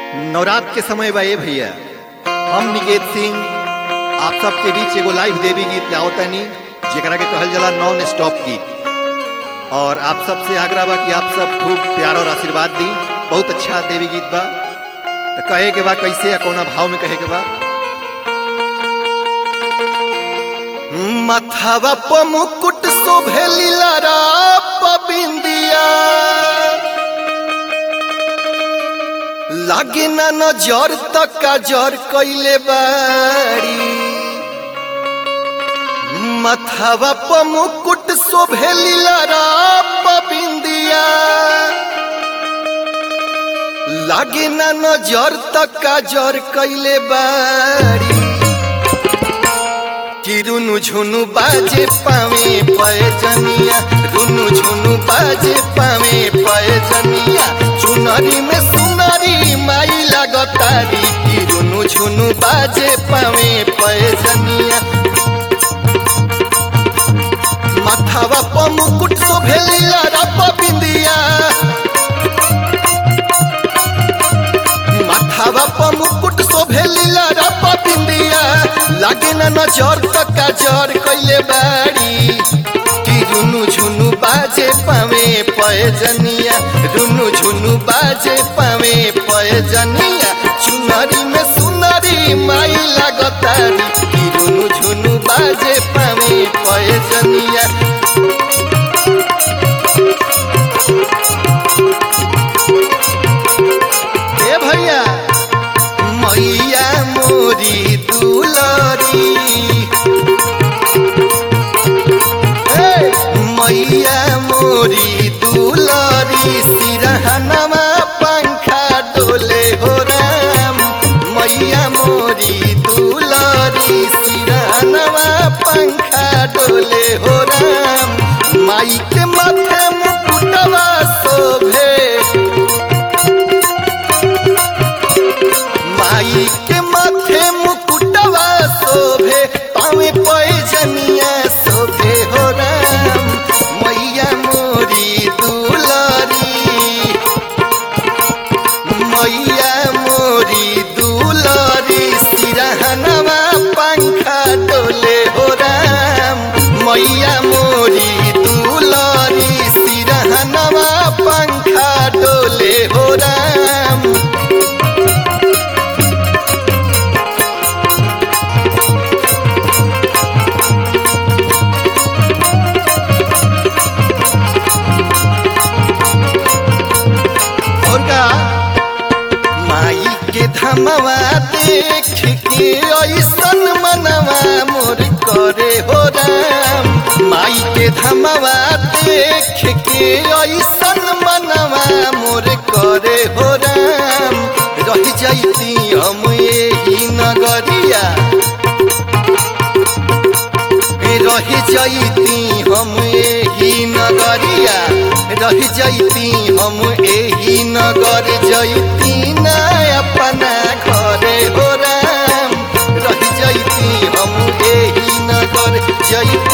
नवरात्र के समय बा ए भैया हम निकेत सिंह आप सबके बीच एगो लाइव देवी गीत लाओतनी जेकरा के कहल जाला नॉन स्टॉप गीत और आप सबसे आग्रह बा कि आप सब खूब प्यार और आशीर्वाद दी बहुत अच्छा देवी गीत बा तो कहे के बा कैसे या कौना भाव में कहे के बा मथावा प मुकुट शोभे लीला बिंदिया लागे ना नजर तक जर कैले बारी मथावा प मुकुट शोभे लीला बिंदिया लागे ना नजर तक जर कैले बारी कि रुनु झुनु बाजे पावे पयजनिया रुनु झुनु बाजे पावे पयजनिया चुनरी में सुनरी माई लगतारी कि रुनु झुनु बाजे पावे पयजनिया माथावा प मुकुट शोभेलिया रप बिंदिया माथावा प मुकुट शोभेलिया रप बिंदिया लागे ना नजर तक जर कैले बाड़ी कि रुनु झुनु बाजे पावे पयजनिया रुनु झुनु बाजे पावे पयजनिया चुनरी में सुनरी माई लागतारी कि रुनु झुनु बाजे पावे पयजनिया ए भैया मैया मोरी दुलरी हे मैया मोरी दुलरी सिरहनमा पंखा डोले हो राम मैया मोरी दुलरी सिरहनमा पंखा डोले हो राम माई के माथे मुकुटवा शोभे माई के माथे मुकुटवा शोभे पावे पैजनिया शोभे हो राम मैया मोरी दुलरी मैया मोरी दुलरी सिरहनवा पंखा डोले हो राम मैया मोरी दुलरी सिरहनवा पंखा डोले हो राम और का माई के धमवा देख के ऐसन मनवा मोर करे हो राम माई के धमवा देख के ऐसन मनवा मोर करे हो राम रह जाती हम यही नगरिया रह जाती हम एही नगरिया रह जाती हम एही नगर जैती ना अपना घरे हो राम रह जाती हम एही नगर जैती